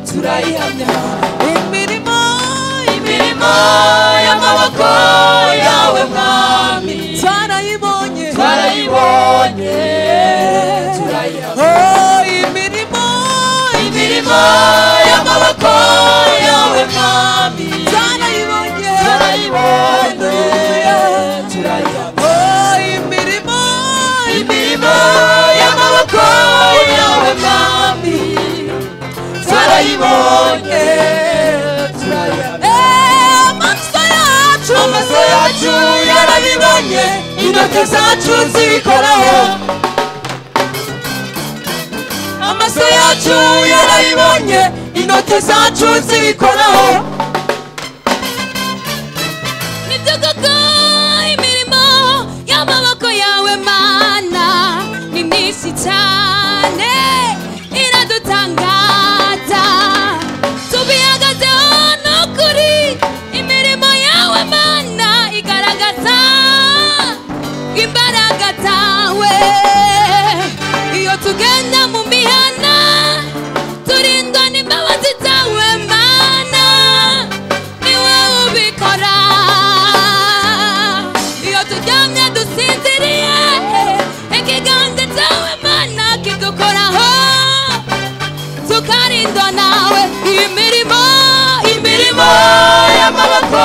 ihamya imirimo imirimo y'amaboko yawe mwami twarayibonye twarayibonye turayihamya Oh, imirimo imirimo y'amaboko yawe mwami twarayibonye turayibonye Hallelujah. turayihamya Oh, imirimo imirimo y'amaboko yawe mwami turayibonye turayihamya Eh, amaso yacu amaso yacu yarabibonye intoki zacu zibikoraho amaso yacu yarabibonye intoki zacu zibikoraho nibyo koko imirimo y'amaboko yawe mana ni myinshi cyane iradutangaza tubihagazeho n'ukuri imirimo yawe mana igaragaza imbaraga zawe iyo tugenda mu mihana turindwa n'imbabazi zawe mana ni wowe ubikora iyo turyamye dusinziriye ikiganza cyawe mana kidukoraho tukarindwa nawe iyi mirimo imirimo imirimo y'amaboko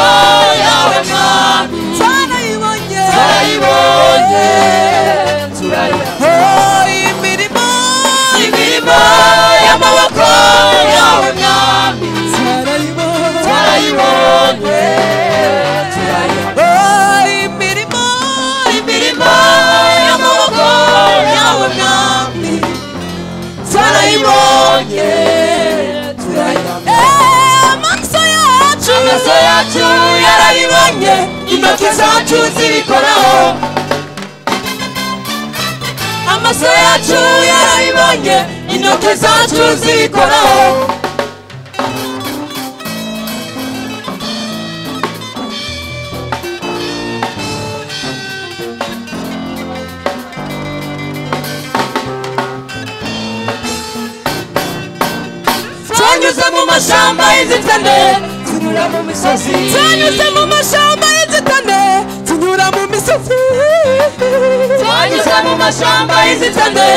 yawe mwami twarayibonye turayibonye turayihamya Oh, imirimo imirimo y'amaboko yawe mwami twarayibonye turayibonye turayihamya Oh, imirimo imirimo y'amaboko yawe mwami turayibonye turayihamya Eh, amaso yacu amaso yacu yarayibonye intoki zacu zibikoraho amaso yacu yarayibonye intoki zacu zibikoraho twanyuze mu mashyamba y'inzitane tunyura mu misozi twanyuze mu mashyamba y'inzitane tunyura mu misozi twanyuze mu mashyamba y'inzitane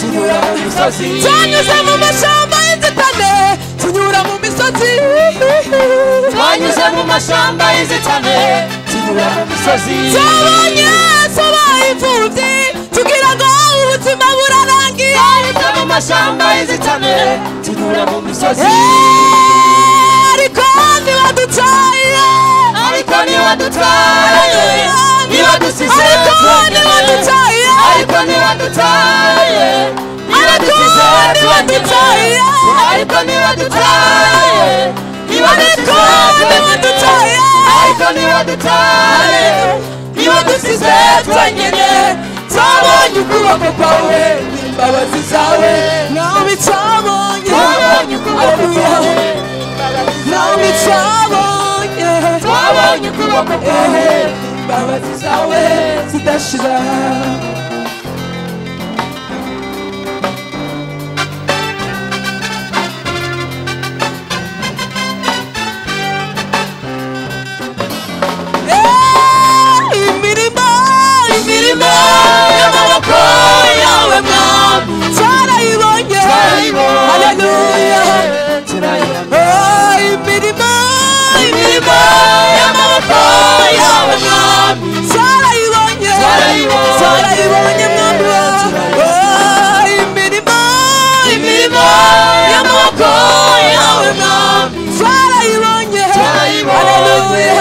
tunyura mu misozi twanyuze mu mashyamba y'inzitane tunyura mu misozi twanyuze mu mashyamba y'inzitane tunyura mu misozi twabonye tubaye imfubyi tugira ngo ubuzima burarangiye twanyuze mu mashyamba y'inzitane tunyura mu misozi Eh, ariko ntibaducaye ariko ntiwadutwaye ntiwadusize ariko twenyine ntibaducaye ariko ntiwadutwaye ntiwadusize twenyine ntiwadutwaye ariko ntiwadutwaye ntiwadusize twenyine ntiwadutwaye ariko ntiwadutwaye ntiwadusize twenyine twabonye ukuboko kwawe n'imbabazi zawe Now it's on you. twabonye ukuboko kwawe n'imbabazi Now zawe it's on you. twabonye ukuboko kwawe Imbabazi zawe zidashira Eh, imirimo imirimo imirimo y'amaboko yawe mwami twarayibonye haleluya haleluya Oh, imirimo imirimo y'amaboko yawe mwami twarayibonye Twarayibonye. twarayibonye mwami wawe Oh, imirimo imirimo y'amaboko yawe mwami twarayibonye turayibonye Hallelujah.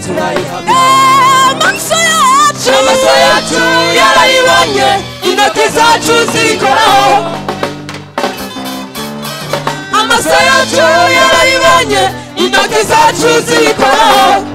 turayihamya Eh, amaso yacu amaso yacu yarayibonye intoki zacu zirikoraho amaso yacu yarayibonye intoki zacu zirikoraho